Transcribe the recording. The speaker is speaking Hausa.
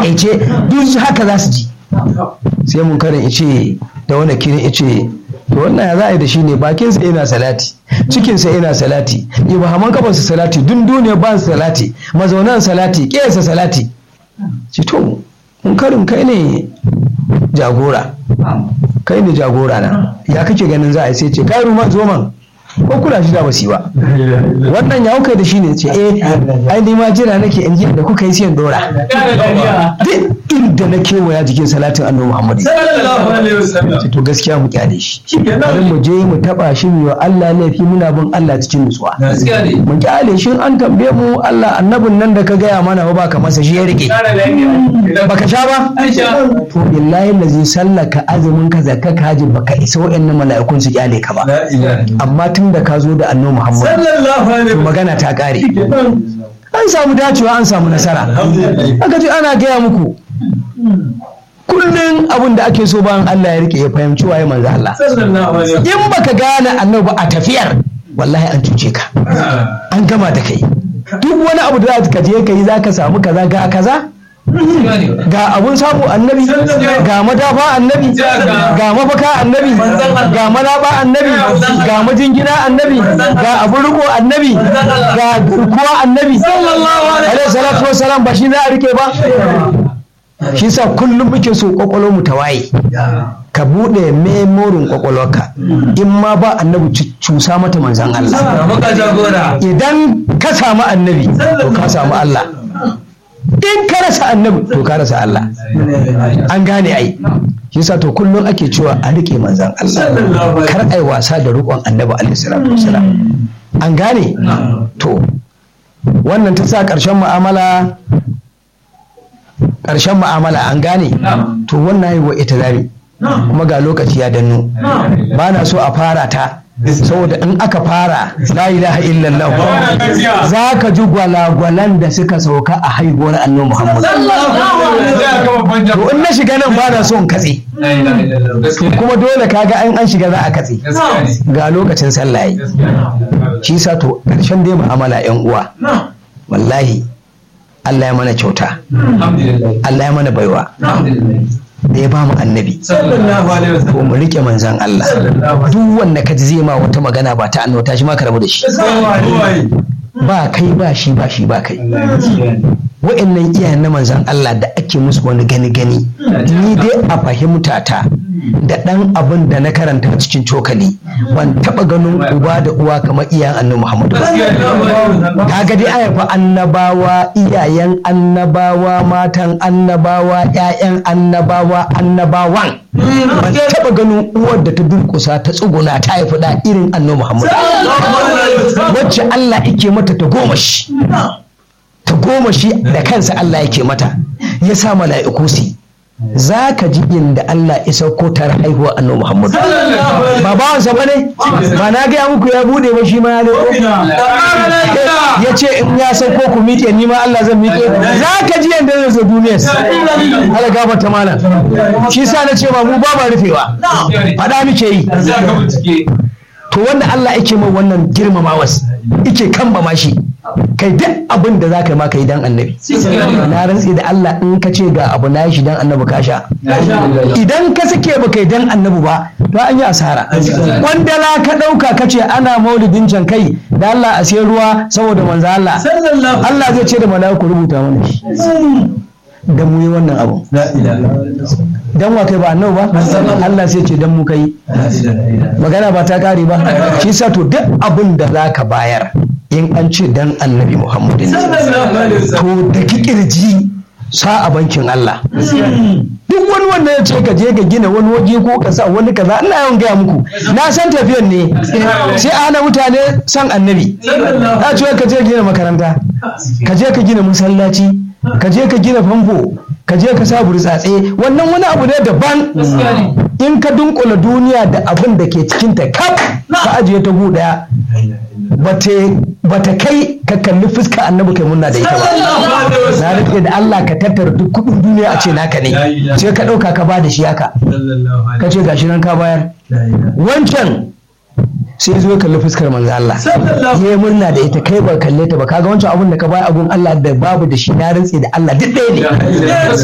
takaice duk haka za su ji sai mun karin ice da wani kirin ice to wannan ya za a yi da shi ne bakinsa yana salati cikinsa yana salati ibahaman kafarsa salati dun duniya ba salati mazaunan salati ƙesa salati ci to mun karin kai ne jagora kai ne jagora na ya kake ganin za a yi sai ce kai ruma zo man ko kula shi da basi ba wannan ya kai da shi ne ce eh ai ni ma jira nake in ji da kuka yi sai in dora duk inda na kewaya jikin salatin annabi Muhammad sallallahu alaihi wasallam ce to gaskiya mu kyale shi Shikenan. bari mu je mu taba shi mu yi wa Allah laifi muna bin Allah cikin nutsuwa gaskiya ne mu kyale shi an tambaye mu Allah annabin nan da ka gaya mana ba ka masa shi ya rike kara lafiya baka sha ba Aisha to billahi lazi sallaka azumin ka zakka ka haji baka isa wa'annan mala'ikun su kyale ka ba la ilaha amma tun da ka zo da annabi Muhammad sallallahu alaihi to wasallam magana ta kare Shikenan. an samu dacewa an samu nasara alhamdulillah aka ce ana gaya muku kullum abin da ake so bayan Allah ya rike ya fahimci waye manzo Allah sallallahu alaihi wasallam in baka gane annabi a tafiyar wallahi an cuce ka an gama da kai duk wani abu da za ka je ka yi za ka samu kaza ga kaza ga abun samu annabi ga madafa annabi ga mafaka annabi ga malaba annabi ga majingina annabi ga abun riko annabi ga garkuwa annabi alaihi salatu wassalam ba shi za a rike ba shi sa kullum muke so kwakwalwar mu ta waye ka buɗe memorin kwakwalwarka in ma ba annabi cu- cusa mata manzan Allah maka jagora idan ka samu annabi to ka samu Allah in ka rasa annabi to ka rasa Allah an gane ai shi sa to kullum ake cewa a rike manzan Allah kar ai wasa da riƙon annabi alaihi salatu wasalam an gane to wannan ta sa ƙarshen mu'amala ƙarshen mu'amala an gane to wannan yi wa ita zari kuma ga lokaci ya danno ba na so a fara ta saboda in aka fara la ilaha illallah za ka ji gwalagwalan da suka sauka a haihuwar annabi muhammad to in na shiga nan ba na so in katse kuma dole kaga an an shiga za a katse ga lokacin sallah yi shi sa to ƙarshen dai mu'amala yan uwa wallahi Allah ya mana kyauta Allah ya mana baiwa da ya ba mu annabi to mu rike manzan Allah duk wanda ka ji zai ma wata magana ba ta annabta shi ma ka rabu da shi ba kai ba shi ba shi ba kai wa'annan iyayen na manzan Allah da ake musu wani gani gani ni dai a fahimta ta da ɗan abin da na karanta cikin cokali ban taɓa ganin uba da uwa kamar iyayen annabi Muhammadu ba kaga dai aya fa annabawa iyayen annabawa matan annabawa ƴaƴan annabawa annabawan ban taɓa ganin uwar da ta durƙusa ta tsuguna ta haifi da irin annabi Muhammad wacce Allah yake mata ta goma shi ta goma shi da kansa Allah yake mata ya sa mala'iku su yi. za ka ji inda Allah ya sauko tare haihuwa annabi Muhammad ba bawansa ba ne ba na gaya muku ya bude ba shi ma ya leko ya ce in ya sauko ku miƙe ni ma Allah zan miƙe za ka ji yadda zai zo duniyar Allah gafarta mana shi sa na ce ba mu ba ma rufewa faɗa muke yi to wanda Allah yake mai wannan girmamawas yake kamba mashi kai duk abin da za ka yi ma ka yi dan annabi na rantsi da Allah in ka ce ga abu na yi shi dan annabi ka sha idan ka sake ba kai dan annabi ba to an yi asara wanda la ka ɗauka ka ce ana maulidin can kai da Allah a sai ruwa saboda manzo Allah Allah zai ce da mala'iku rubuta mana shi dan mu yi wannan abu dan wa kai ba annabi ba Allah sai ce dan mu kai magana ba ta kare ba shi sa to duk abin da za ka bayar in an ce dan annabi Muhammadin to da kirji sa a bankin Allah duk wani wanda ya ce ka je ka gina wani waje ko ka sa wani kaza ina yawan gaya muku na san tafiyan ne sai a hana mutane san annabi ya ce ka je gina makaranta ka je ka gina masallaci ka je ka gina famfo ka je ka sa burtsatse wannan wani abu ne daban in ka dunkula duniya da abin da ke cikinta kaf ka ajiye ta gu daya ba ta kai ka kalli fuska annabi kai munna da ita ba na rike da Allah ka tattara duk kudin duniya a ce naka ne sai ka dauka ka ba da shi haka ka ce gashi nan ka bayar wancan sai zo ya kalli fuskar manzo Allah ya yi murna da ita kai ba kalle ta ba kaga wancan abun da ka bayar abun Allah da babu da shi na rantse da Allah duk ɗaya ne